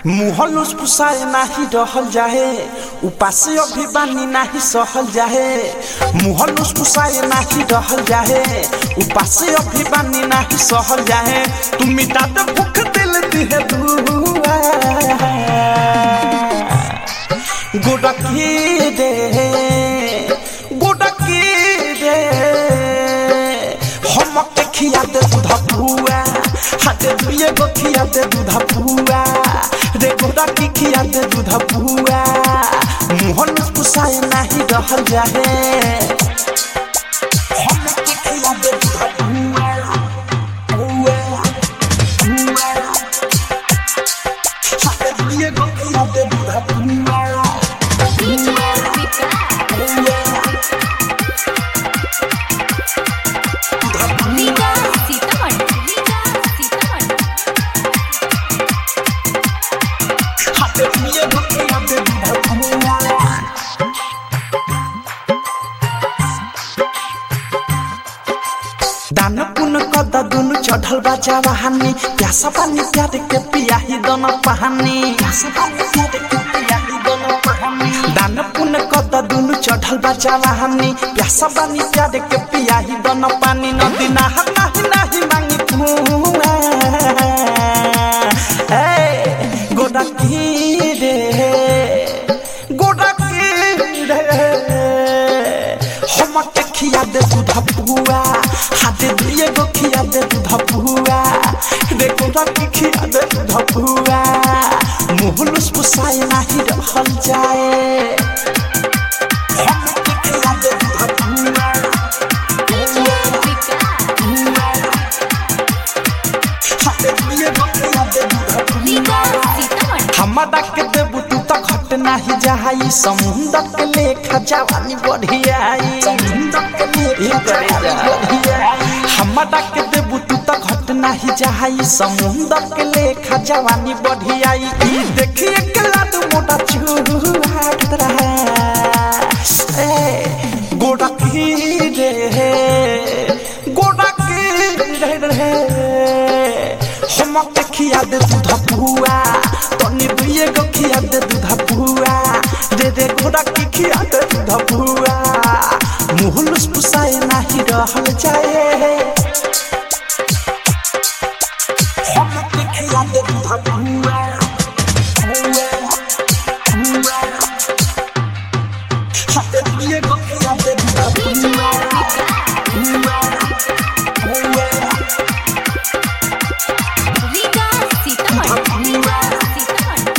मुहलुस पुसाए नाही रहल जाहे उपासे अभी बानी नाही सहल जाहे मुहलुस पुसाए नाही रहल जाहे उपासे अभी बानी नाही सहल जाहे तू मिटा दे भूख दिल दिहे दुआ गोडकी दे गोडकी दे हमके खिया दे दूध पुआ हाथे दुए गो खिया दे दूध पुआ रे गोडा की खिया दे दूध पुआ मुहन पुसाए नाही रहल जाहे हमके खिया दे दूध पुआ पुआ पुआ हाथे दुए गो खिया दे दूध पुआ रीगा सीतामढ़ी रीगा सीतामढ़ी हाथे दुए गो खिया दे दूध पुआ दान पुन कद दुनु चढ़ल बा जवानी प्यासा पानी प्यार के पियाही दोनों पहानी दान पुन कद दुनु चढ़ल बा जवानी प्यासा पानी प्यार के पियाही दोनों पानी नदी नहा नाही नाही मांगी कुआ ए गोडा की रे गोडा की रे हमके खिया दे दूध पुआ हाथे दिए गो खिया दे दूध पुआ देखो रखी खिया दे दूध पुआ मुहलुस पुसाए नाही रहल जाए हमके खिया दे दूध पुआ हाथे दिए गो खिया दे दूध रीगा पुआ सीतामढ़ी हमरा के देबू तू तो घट नाही जाई समुंदर के लेखा जवानी बढ़ियाई समुंदर के लेखा जवानी बढ़ियाई हमरा के देबू तू तो घट नाही जाई समुंदर के लेखा जवानी बढ़ियाई ई देखिए के लाद मोटा चूहा खतरा है ए गोड़ा की रे गोड़ा की रे रे हमके खिया दे दूध पुआ तनी दुए गो खिया दे दूध पुआ रे रे घोड़ा की खिया दे दूध पुआ मुहलुस पुसाए नाही रहल जाए हमके खिया दे दूध पुआ पुआ पुआ हाथे दुए गो खिया दे दूध पुआ पुआ पुआ रीगा सीतामढ़ी रीगा सीतामढ़ी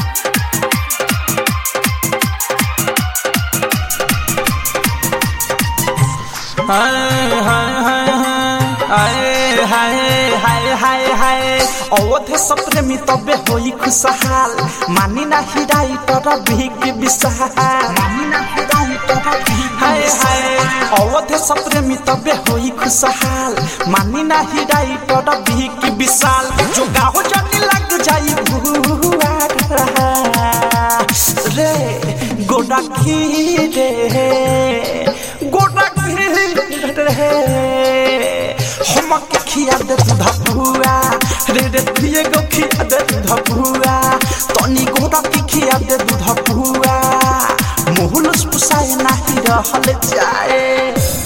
हाय हाय हाय हाय हाय हाय हाय हाय अवधे सप्रेमी तबे होई खुशहाल मानी ना हिराई तर भीग विशाल मानी ना हिराई तर हाय हाय अवधे सप्रेमी तबे होई खुशहाल मानी ना हिराई तर भीग विशाल जो गाहो जानी लग जाई भुआ रे गोडा की रे गोडा की रे हमके खिया दे दूध पुआ रे रे दिए गो खिया दे दूध पुआ तनी गोडा की खिया दे दूध पुआ मुहलुस पुसाए नाही रहल जाए